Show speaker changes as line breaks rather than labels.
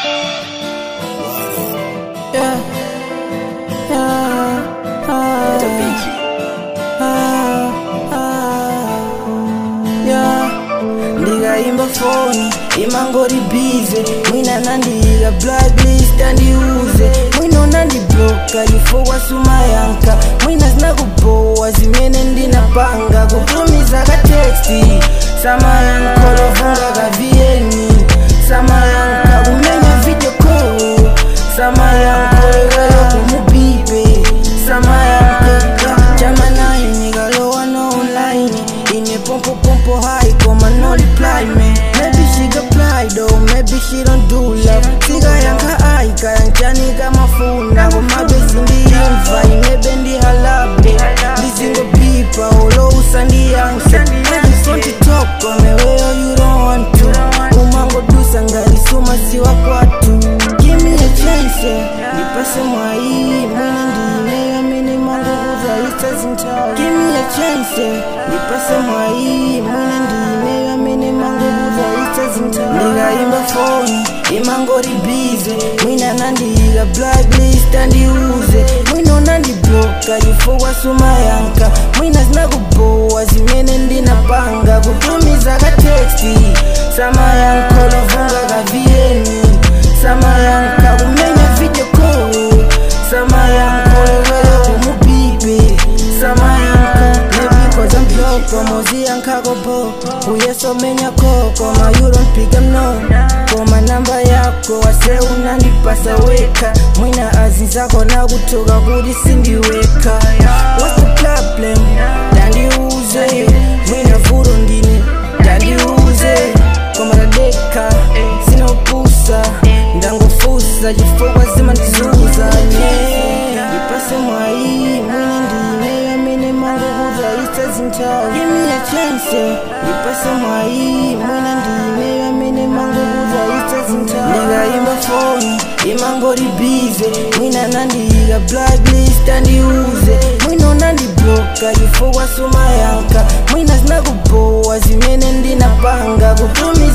Yeah. Yeah. Ah. Ah. Ah. Yeah. ndikaimba foni imangori bize mwina nandiika blacklist andiuze mwina unandibloka chifukwa sumayankha mwina zinakubowa zimene ndinapanga kutumiza kateksti samayankha lovunga kavieni samayankha kumenya video call samayankha lekalo kumubibe samayankha jamanayi nikalowa no online ine pompo pompo high koma no reply man maybe she got apply though maybe she don't do love sikayankha ayi kayanjani kamafuna komabe sindiyimva imebe ndihalabe ndizingobipa olo usandiyanke I just want to talk on the way you don't want to umangodusa ngarisuma siwa kwatu give me a chance yeah. nipase mwai mwene ndine amene mangokuza itazintawa give me a chance yeah. nipase mwai mwene ndine amene mangokuza itazintawa ndikaimba foni imangori bize mwina nandiika blacklist andiuze mwina unandibloka chifukwa sumayankha mwina zinakubowa zimene ndinapanga kutumiza kateksti samayankha lovunga kavieni samayankha kumenya video call samayankha lewelo kumubibe samayankha nebikoza mbloko moziyankhako uyesomenya koko ma you don't pick them no koma namba yako wase unandipasa weka mwina azinzako nakutoka kuti sindiweka what's the problem dandiuze mwina vuto ndine dandiuze koma tadeka sinopusa ndangofusa chifukwa zimandizuza nye ndipase mwai mwine ndine amene mangokuza itazintawa give me a chance ndipase mwai mwine ndine amene mangokuza itazintawa ndikaimba foni imangori bize mwina nandiika blacklist andiuze mwina unandibloka chifukwa sumayankha mwina zinakubowa zimene ndinapanga kutumiza